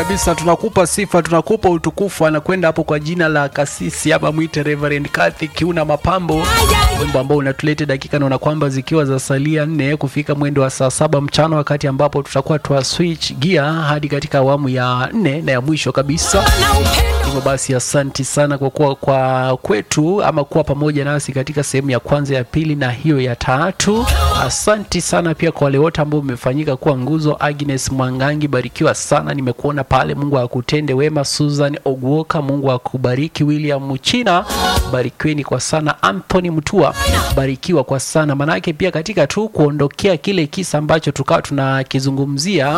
kabisa tunakupa sifa tunakupa utukufu anakwenda hapo kwa jina la kasisi ama mwite Reverend Kathy Kiuna Mapambo wimbo ambao unatulete dakika naona kwamba zikiwa za salia nne kufika mwendo wa saa saba mchana wakati ambapo tutakuwa twa switch gear hadi katika awamu ya nne na ya mwisho kabisa hivyo basi asanti sana kwa kuwa kwa kwetu ama kuwa pamoja nasi katika sehemu ya kwanza ya pili na hiyo ya tatu asanti sana pia kwa wale wote ambao mmefanyika kuwa nguzo agnes mwangangi barikiwa sana nimekuona pale mungu akutende wema susan ogwoka mungu akubariki william muchina barikiweni kwa sana anthony mtua barikiwa kwa sana manake pia katika tu kuondokea kile kisa ambacho tukawa tunakizungumzia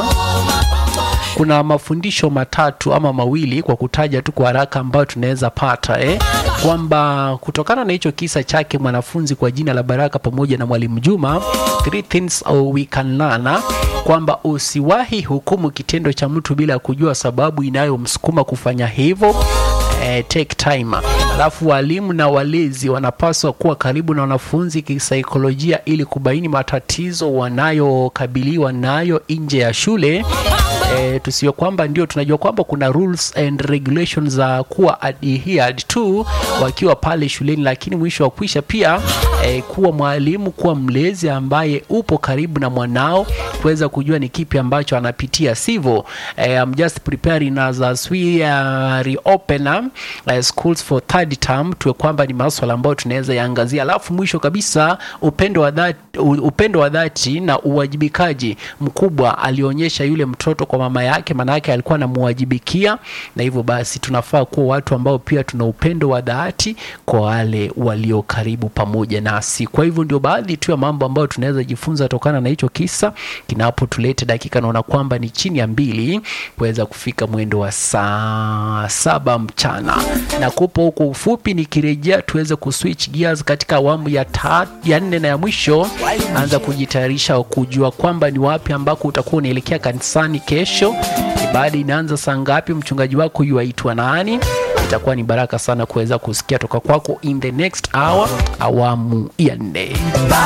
kuna mafundisho matatu ama mawili kwa kutaja tu kwa haraka ambayo tunaweza pata eh? kwamba kutokana na hicho kisa chake mwanafunzi kwa jina la Baraka pamoja na mwalimu Juma, three things we can learn, kwamba usiwahi hukumu kitendo cha mtu bila kujua sababu inayomsukuma kufanya hivyo. Eh, take time. Alafu walimu na walezi wanapaswa kuwa karibu na wanafunzi kisaikolojia ili kubaini matatizo wanayokabiliwa nayo nje ya shule e, tusiwe kwamba ndio tunajua kwamba kuna rules and regulations za kuwa adhered to wakiwa pale shuleni, lakini mwisho wa kwisha pia e, kuwa mwalimu, kuwa mlezi ambaye upo karibu na mwanao kuweza kujua ni kipi ambacho anapitia, sivyo? E, I'm just preparing as, as we uh, reopen uh, schools for third term, tuwe kwamba ni maswala ambayo tunaweza yaangazia, alafu mwisho kabisa upendo wa dhati, upendo wa dhati na uwajibikaji mkubwa alionyesha yule mtoto kwa mama yake, maana yake alikuwa anamwajibikia, na hivyo basi tunafaa kuwa watu ambao pia tuna upendo wa dhati kwa wale walio karibu pamoja nasi. Kwa hivyo ndio baadhi tu ya mambo ambayo tunaweza jifunza tokana na hicho kisa kinapotuleta dakika, naona kwamba ni chini ya mbili kuweza kufika mwendo wa saa saba mchana, na kupo huko ufupi, nikirejea tuweze kuswitch gears katika awamu ya tatu, ya nne na ya mwisho. Anza kujitayarisha kujua kwamba ni wapi ambako utakuwa unaelekea kanisani kesho. Ibada inaanza saa ngapi? Mchungaji wako yuaitwa nani? Itakuwa ni baraka sana kuweza kusikia toka kwako in the next hour, awamu ya nne.